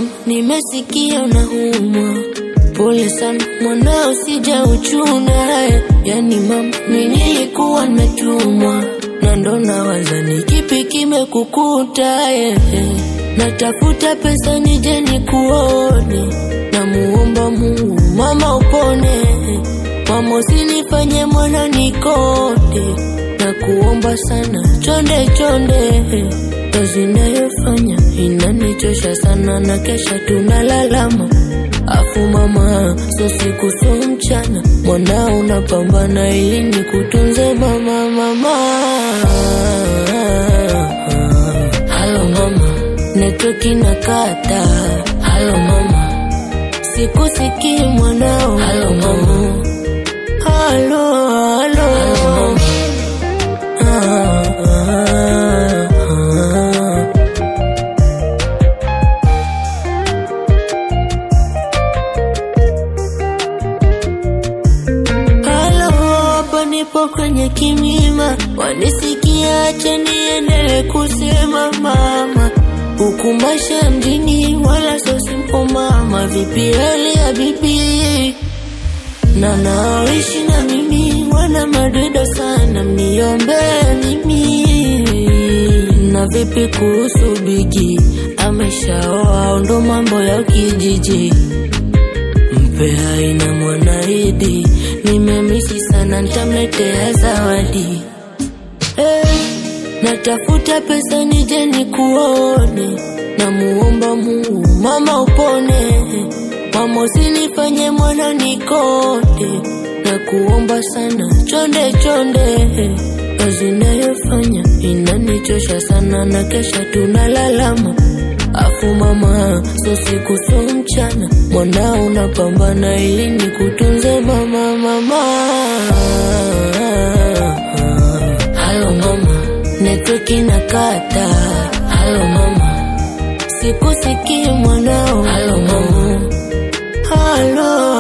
mama, nimesikia unaumwa, pole sana mwanao, sija uchuna. Yani mama, mimi nilikuwa nimetumwa na ndo nawaza ni kipi kimekukuta. eh, eh. Natafuta pesa nije nikuone, namuomba Mungu mama upone, mama usinifanye mwana nikonde, na kuomba sana chonde chonde, kazi nayofanya inanichosha sana, na kesha tunalalama Afu mama, so siku so mchana, mwanao unapambana ili nikutunze mama, mama. Halo mama, network inakata. Halo mama, sikusikii mwanao. Halo mama, halo halo. Ah, ah, ah. Halo, hapa nipo kwenye kimima, wanisikia, acha niendelee kusema mama, huku maisha mjini wala sio simple mama. Vipi hali ya bibi na naoishi na mimi wana madoido sana, mniombee mimi. Na vipi kuhusu bigi, ameshaoa au ndo mambo ya kijiji? Mpe haina mwanaidi, nimemisi sana, nitamletea zawadi. Eh, natafuta pesa nije nikuone, namuomba Mungu mama upone, mama usinifanye mwana nikonde, na kuomba sana chonde chonde, kazi nayofanya inanichosha sana, na kesha tunalalama Afu mama, so siku so mchana, mwanao unapambana ili nikutunze mama, mama. Halo mama, network inakata. Halo mama, sikusikii mwanao. Halo mama, halo